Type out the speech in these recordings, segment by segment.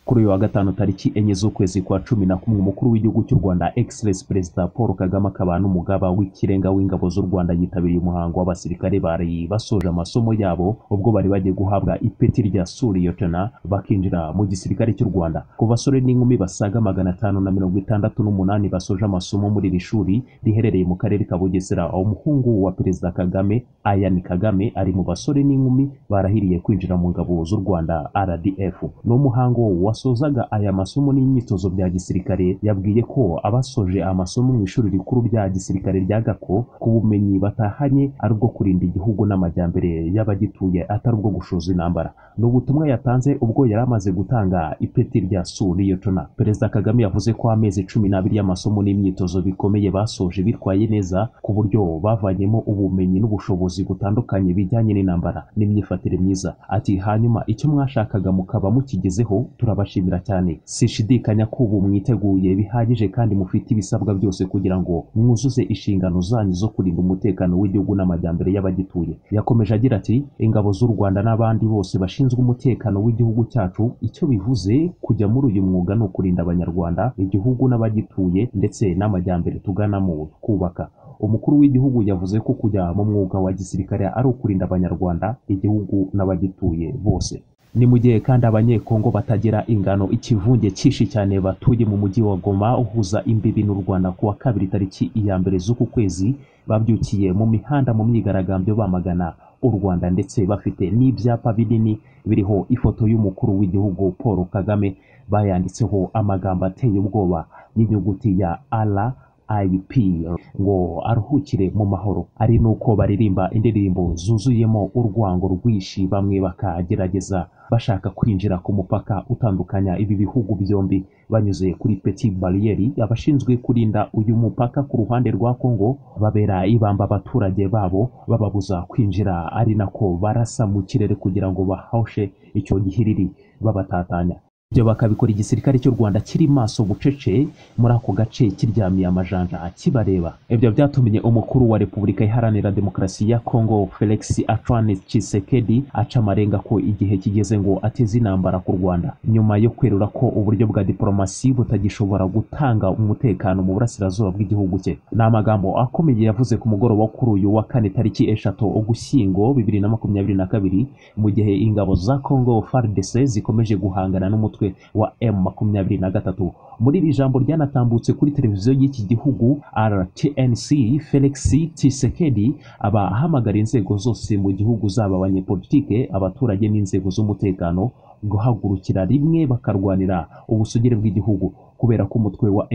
kuri uyu wa gatanu tariki enye z'ukwezi kwa cumi na kumwe umukuru w'igihugu cy'u rwanda egiserensi perezida paul kagame akaba n'umugaba w'ikirenga w'ingabo z'u rwanda yitabiriye umuhango w'abasirikare bari basoje amasomo yabo ubwo bari bagiye guhabwa ipeti rya suriyotona bakinjira mu gisirikare cy'u rwanda ku basore n'inkumi basaga magana atanu na mirongo itandatu n'umunani basoje amasomo muri iri shuri riherereye mu karere ka bugesera umuhungu wa perezida kagame ayan kagame ari mu basore n'inkumi barahiriye kwinjira mu ngabo z'u rwanda rdf ni umuhango wasozaga aya masomo n'imyitozo bya gisirikare yabwiye ko abasoje amasomo mu ishuri rikuru rya gisirikare rya gako ku bumenyi batahanye ari ubwo kurinda igihugu n'amajyambere y'abagituye atari ubwo gushoza intambara ni ubutumwa yatanze ubwo yari amaze gutanga ipeti rya suriyotona perezida kagame yavuze ko amezi cumi n'abiri y'amasomo n'imyitozo bikomeye basoje bitwaye neza ku buryo bavanyemo ubumenyi n'ubushobozi butandukanye bijyanye n'intambara n'imyifatire myiza ati hanyuma icyo mwashakaga mukaba mukigezeho turabashimira cyane sishidikanya ko ubu mwiteguye bihagije kandi mufite ibisabwa byose kugira ngo mwuzuze inshingano zanyu zo kurinda umutekano w'igihugu n'amajyambere y'abagituye yakomeje agira ati ingabo z'u rwanda n'abandi bose bashinzwe umutekano w'igihugu cyacu icyo bivuze kujya muri uyu mwuga ni ukurinda abanyarwanda igihugu n'abagituye ndetse n'amajyambere tuganamo twubaka umukuru w'igihugu yavuze ko kujya mu mwuga wa gisirikare ari ukurinda abanyarwanda igihugu n'abagituye bose ni mu gihe kandi abanyekongo batagira ingano ikivunge cyinshi cyane batuye mu mujyi wa goma uhuza imbibi n'u rwanda ku wa kabiri tariki iya mbere z'uku kwezi babyukiye mu mihanda mu myigaragambyo bamagana u rwanda ndetse bafite n'ibyapa binini biriho ifoto y'umukuru w'igihugu paul kagame bayanditseho amagambo ateye ubwoba y'inyuguti ya ara IUP ngo aruhukire mu mahoro ari nuko baririmba indirimbo zuzuyemo urwango rwinshi bamwe bakagerageza bashaka kwinjira ku mupaka utandukanya ibi bihugu byombi banyuze kuri petit bariyeri abashinzwe kurinda uyu mupaka ku ruhande rwa Congo babera ibamba abaturage babo bababuza kwinjira ari nako barasa mu kirere kugira ngo bahoshe icyo gihiriri babatatanya ibyo bakabikora igisirikare cy'u rwanda kiri maso bucece muri ako gace kiryamiye amajanja akibareba ibyo byatumye umukuru wa repubulika iharanira demokarasi ya kongo felix antoine tshisekedi aca amarenga ko igihe kigeze ngo ateze intambara ku rwanda nyuma yo kwerura ko uburyo bwa diporomasi butagishobora gutanga umutekano mu burasirazuba bw'igihugu cye ni amagambo akomeye yavuze ku mugoroba wo kuri uyu wa kane tariki eshatu ugushyingo bibiri na makumyabiri na kabiri mu gihe ingabo za kongo fardc zikomeje guhangana n'umutwe umutwe wa M23 muri iri jambo ryanatambutse kuri televiziyo y'iki gihugu RTNC Felix Tshisekedi aba ahamagara inzego zose mu gihugu zaba abanyepolitike abaturage n'inzego z'umutekano guhagurukira rimwe bakarwanira ubusugire bw'igihugu kubera ko umutwe wa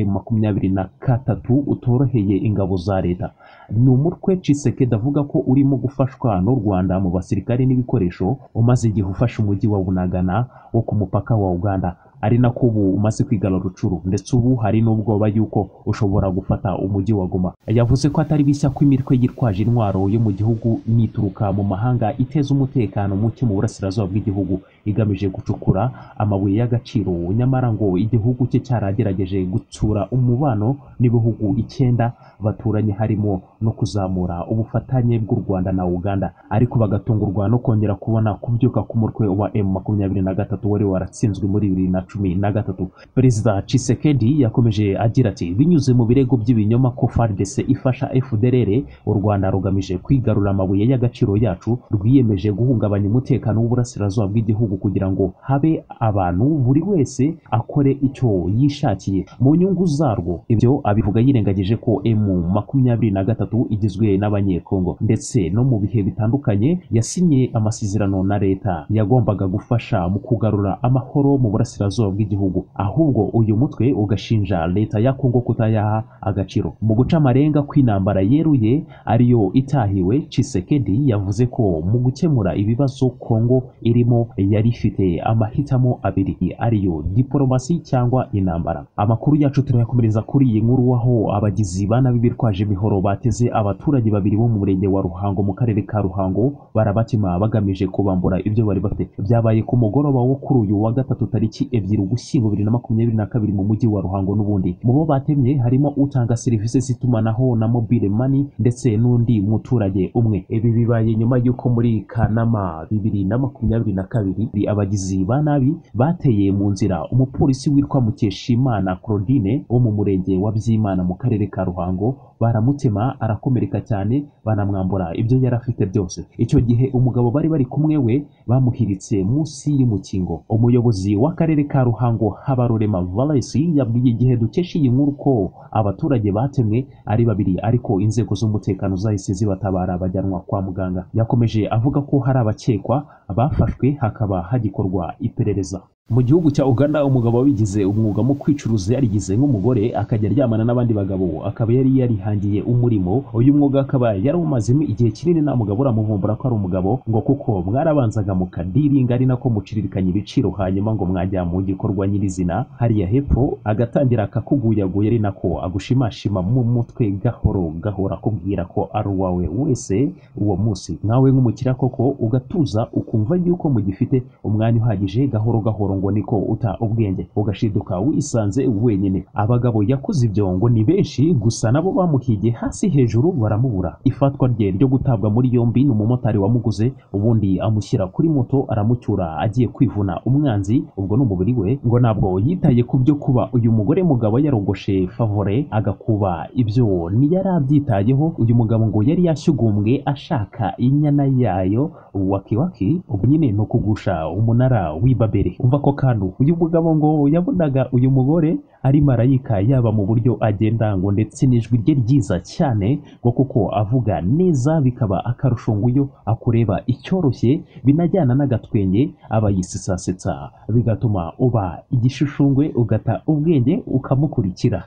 M23 utoroheye ingabo za leta ni umutwe Tshisekedi avuga ko urimo gufashwa n'u Rwanda mu basirikare n'ibikoresho umaze igihe ufashe umujyi wa Bunagana wo ku mupaka wa Uganda ari nako ubu umaze kwigana rucuru ndetse ubu hari n'ubwoba yuko ushobora gufata umujyi wa Goma yavuze ko atari bishya ko imitwe yitwaje intwaro yo mu gihugu nituruka mu mahanga iteza umutekano muke mu burasirazuba bw'igihugu igamije gucukura amabuye y'agaciro nyamara ngo igihugu cye cyaragerageje gutsura umubano n'ibihugu icyenda baturanye harimo no kuzamura ubufatanye bw'u Rwanda na Uganda ariko bagatungurwa no kongera kubona kubyuka k'umutwe wa M23 wari waratsinzwe muri bibiri na cumi na gatatu perezida Tshisekedi yakomeje agira ati binyuze mu birego by'ibinyoma ko FARDC ifasha FDLR u Rwanda rugamije kwigarura amabuye y'agaciro yacu rwiyemeje guhungabanya umutekano w'uburasirazuba bw'igihugu kugira ngo habe abantu buri wese akore icyo yishakiye mu nyungu zarwo ibyo abivuga yirengagije ko M makumyabiri na gatatu igizwe n'abanyekongo ndetse no mu bihe bitandukanye yasinye amasezerano na leta yagombaga gufasha mu kugarura amahoro mu burasirazuba burasirazuba bw'igihugu ahubwo uyu mutwe ugashinja leta ya kongo kutayaha agaciro mu guca amarenga kw'intambara yeruye ariyo itahiwe Tshisekedi yavuze ko mu gukemura ibibazo kongo irimo yari ifite amahitamo abiri ariyo diporomasi cyangwa intambara amakuru yacu turayakomereza kuri iyi nkuru aho abagizi bana bitwaje imihoro bateze abaturage babiri bo mu murenge wa ruhango mu karere ka ruhango barabatima bagamije kubambura ibyo bari bafite byabaye ku mugoroba wo kuri uyu wa gatatu tariki ebyiri ugushyingo bibiri na makumyabiri na kabiri mu mujyi wa ruhango n'ubundi mu bo batemye harimo utanga serivisi z'itumanaho na mobile money ndetse n'undi muturage umwe ibi bibaye nyuma y'uko muri kanama bibiri na makumyabiri na kabiri hari abagizi ba nabi bateye mu nzira umupolisi witwa Mukeshimana Claudine wo mu murenge wa Byimana mu karere ka Ruhango baramutema arakomereka cyane banamwambura ibyo yari afite byose icyo gihe umugabo bari bari kumwe we bamuhiritse munsi y'umukingo umuyobozi w'akarere ka Ruhango Habarurema Valesi yabwiye igihe dukesha iyi nkuru ko abaturage batemwe ari babiri ariko inzego z'umutekano zahise zibatabara bajyanwa kwa muganga yakomeje avuga ko hari abakekwa bafashwe hakaba hagikorwa iperereza mu gihugu cya Uganda umugabo wabigize umwuga mu kwicuruza yarigize nk'umugore akajya aryamana n'abandi bagabo akaba yari yarihangiye umurimo uyu mwuga akaba yarawumazemo igihe kinini nta mugabo uramuvumbura ko ari umugabo ngo kuko mwarabanzaga mukadiringa ari nako muciririkanya ibiciro hanyuma ngo mwajya mu gikorwa nyirizina hariya hepfo agatangira akakuguyaguya ari nako agushimashima mu mutwe gahoro gahoro akubwira ko ari uwawe wese uwo munsi nkawe nk'umukira koko ugatuza ukumva yuko mugifite umwanya uhagije gahoro gahoro ngo niko uta ubwenge ugashiduka wisanze wenyine abagabo yakoze ibyo ngo ni benshi gusa nabo bamuhiye hasi hejuru baramubura ifatwa rye ryo gutabwa muri yombi ni umumotari wamuguze ubundi amushyira kuri moto aramucyura agiye kwivuna umwanzi ubwo ni umubiri we ngo ntabwo yitaye ku byo kuba uyu mugore mugabo yarogoshe favore agakuba ibyo ntiyari abyitayeho uyu mugabo ngo yari yashyugumbwe ashaka inyana yayo wakiwaki ubu nyine ni ukugusha umunara w'ibabere umva ko kantu uyu mugabo ngo yabonaga uyu mugore ari marayika yaba mu buryo agenda ngo ndetse n'ijwi rye ryiza cyane ngo kuko avuga neza bikaba akarusho ngo iyo akureba icyoroshye binajyana n'agatwenge aba yisisasetsa bigatuma uba igishishungwe ugata ubwenge ukamukurikira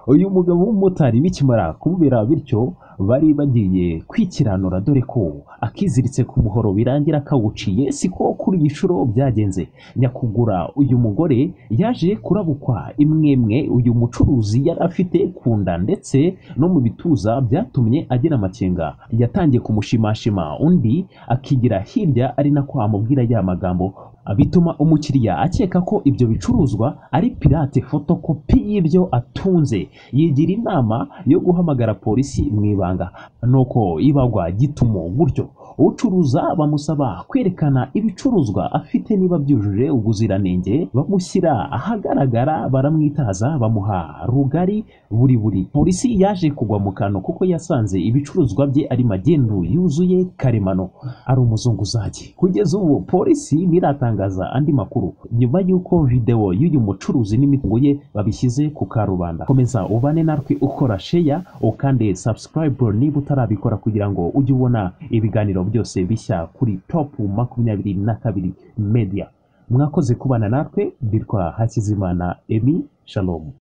uyu mugabo w'umumotari bikimara kumubera bityo bari bagiye kwikiranura dore ko akiziritse ku muhoro birangira akawuciye siko kuri iyi nshuro byagenze nyakugura uyu mugore yaje kurabukwa imwemwe uyu mucuruzi yari afite ku nda ndetse no mu bituza byatumye agira amakenga yatangiye kumushimashima undi akigira hirya ari nako amubwira ya magambo bituma umukiriya akeka ko ibyo bicuruzwa ari pirate fotokopi y'ibyo atunze yigira inama yo guhamagara polisi mu ibanga nuko ibagwa gitumo gutyo ucuruza bamusaba kwerekana ibicuruzwa afite niba byujuje ubuziranenge bamushyira ahagaragara baramwitaza bamuha rugari buri buri polisi yaje kugwa mu kantu kuko yasanze ibicuruzwa bye ari magendu yuzuye karemano ari umuzunguzaji kugeza ubu polisi ntiratangaza andi makuru nyuma y'uko videwo y'uyu mucuruzi n'imitungo ye babishyize ku karubanda komeza ubane natwe ukora sheya ukande subscribe niba utarabikora kugira ngo ujye ubona ibiganiro byose bishya kuri top makumyabiri na kabiri media mwakoze kubana natwe bitwa hakizimana emi shalom